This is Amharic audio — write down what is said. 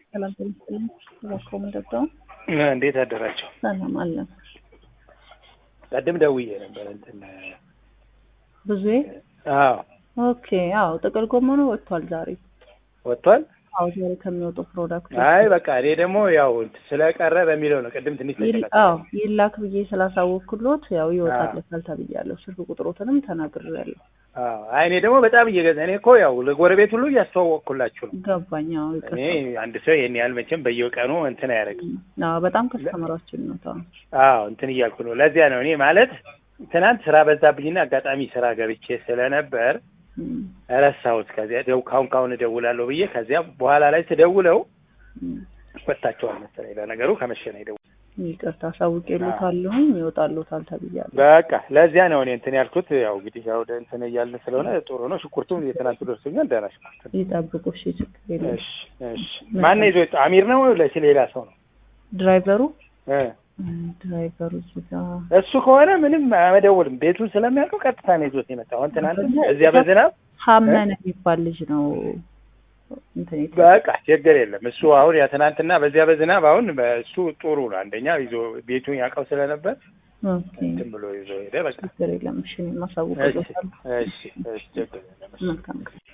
ሰላም ተመስገን። እባክዎ ምንጠጣው? እንዴት አደራቸው? ሰላም አለን። ቀድም ደውዬ ነበር እንትን ብዙዬ አዎ ኦኬ። አዎ ጥቅል ጎመኑ ወጥቷል ዛሬ። ወጥቷል። አዎ ዛሬ ከሚወጡ ፕሮዳክቶች አይ በቃ እኔ ደግሞ ያው ስለቀረ በሚለው ነው። ቅድም ትንሽ ይል- ተጨቃጨቅን። አዎ ይላክ ብዬ ስላሳወቅኩሎት ያው ይወጣለታል ተብያለሁ። ስልክ ቁጥሮትንም ተናግሬያለሁ። አዎ አይ እኔ ደግሞ በጣም እየገዛ እኔ እኮ ያው ለጎረቤት ሁሉ እያስተዋወቅኩላችሁ ነው። ገባኝ። አዎ እኔ ይቅርታ። አንድ ሰው ይሄን ያህል መቼም በየቀኑ እንትን አያደርግም። አዎ በጣም ከስተመራችን ነው። ታው አዎ እንትን እያልኩ ነው። ለዚያ ነው እኔ ማለት ትናንት ስራ በዛብኝና አጋጣሚ ስራ ገብቼ ስለነበር ረሳሁት። ከዚያ ደው ካሁን ካሁን እደውላለሁ ብዬ ከዚያ በኋላ ላይ ስደውለው ወጥታቸዋል መሰለኝ። ለነገሩ ከመሸ ነው የደወለው። ይቅርታ አሳውቄሎታለሁኝ ይወጣሎታል ተብያለሁ። በቃ ለዚያ ነው እኔ እንትን ያልኩት። ያው እንግዲህ ያው ወደ እንትን እያልን ስለሆነ ጥሩ ነው። ሽንኩርቱም የትናንቱ ደርሶኛል። ደህና ሽንኩርት ነው። ይጠብቁ። እሺ ችግር የለም። እሺ እሺ። ማን ነው ይዞ የወጣው? አሚር ነው ለሲ ሌላ ሰው ነው ድራይቨሩ እ ድራይቨሩ እዚህ ጋር እሱ ከሆነ ምንም አመደውልም። ቤቱን ስለሚያውቀው ቀጥታ ነው ይዞት የመጣው። አሁን ትናንት እዚያ በዝናብ ሀመን የሚባል ልጅ ነው እንትን የት- በቃ ችግር የለም። እሱ አሁን ያ ትናንትና በዚያ በዝናብ አሁን እሱ ጥሩ ነው። አንደኛ ይዞ ቤቱን ያውቀው ስለነበር ኦኬ እንትን ብሎ ይዞ ሄደ። በቃ ችግር የለም። እሺ እኔም እሺ አሳውቅሎታለሁ። እሺ እሺ ችግር የለም። መልካም ቀን